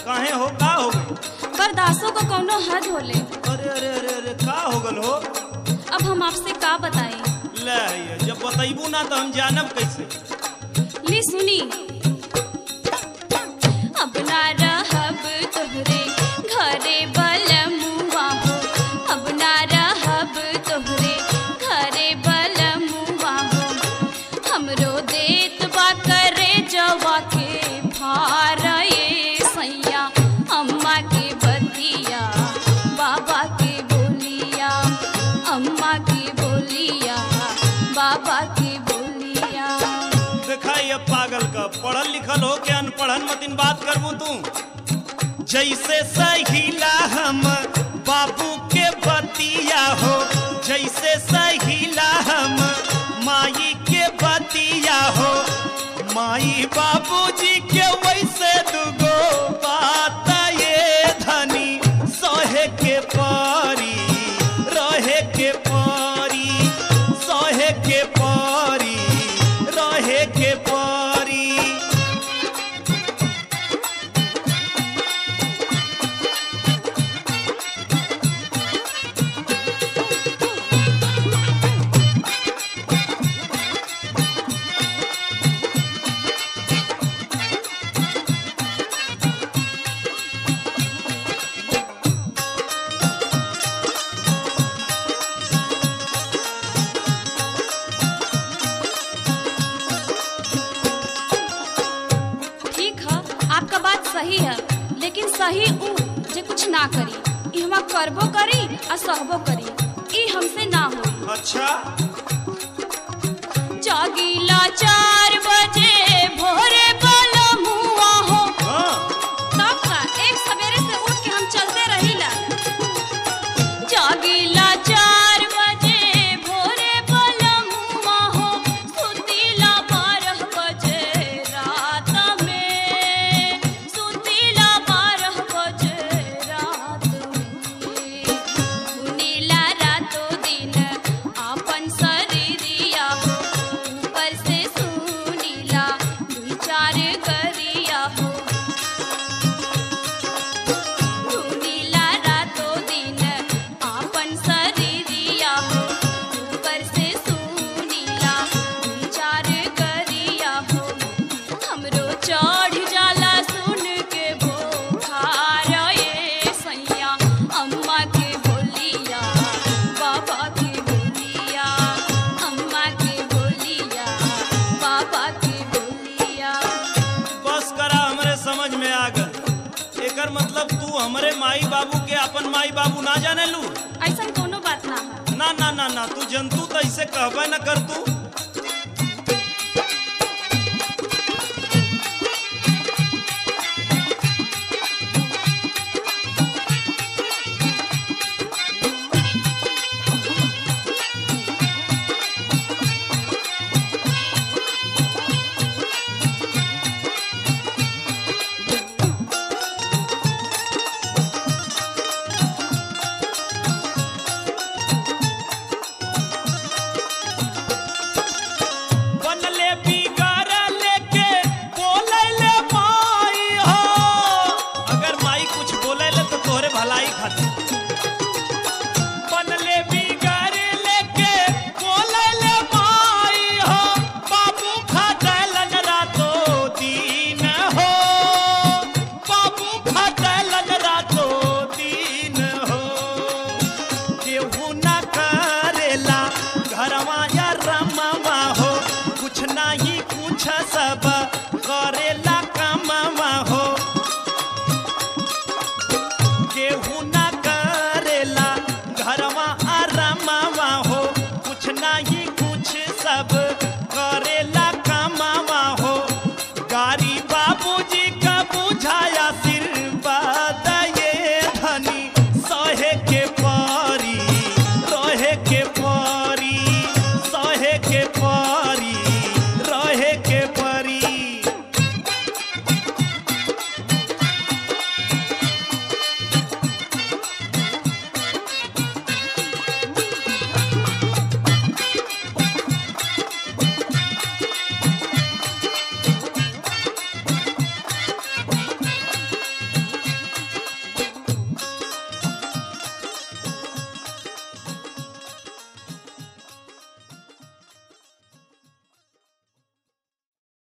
काहे हो का हो गई बर्दाश्तों का कौनो हद होले अरे अरे अरे अरे का हो गल हो अब हम आपसे का बताई ले ये, जब बतैबू ना तो हम जानब कैसे ली सुनी अब ना रहब तोहरे घरे बलमुआ हो अब ना रहब तोहरे घरे बलमुआ हो हमरो देत बा करे जवा के भार ये सैया अम्मा के बतिया बाबा के बोलिया अम्मा के बोलिया बाबा के बोलिया देखा ये पागल का पढ़ल लिखल हो के अनपढ़न मतिन बात करबू तू जैसे सहीला हम बाबू के बतिया हो जैसे सहीला हम माई के बतिया हो माई बाबूजी के वैसे दुगो बात ये धनी सहे के पारी रहे के पारी सहे के पारी रहे के पारी ठीक है आपका बात सही है लेकिन सही ऊ जे कुछ ना करी ई हम करबो करी आ सहबो करी ई हमसे ना हो अच्छा जागीला चार बजे भोरे बाला मुआ हो हाँ तब का एक सवेरे से उठ के हम चलते रहीला जागीला चार बजे भोरे बाला मुआ हो सुतीला बारह बजे रात में सुतीला बारह बजे रात में सुनीला रातो दिन आपन शरीरिया हो ऊपर से सुनीला दुई चार करिया हो सुनीला रातो दिन आपन शरीरिया हो ऊपर से सुनीला दुई चार करिया हो हमरो चढ़ जाला सुन के बोखार ये सैया अम्मा के बोलिया बाबा के बोलिया अम्मा के बोलिया बाबा के बोलिया बस करा हमरे समझ में आ गल एकर मतलब तू हमरे माई बाबू के अपन माई बाबू ना जाने लू ऐसा कोनो बात ना है ना ना ना ना तू जंतु तो ऐसे कहबे न कर तू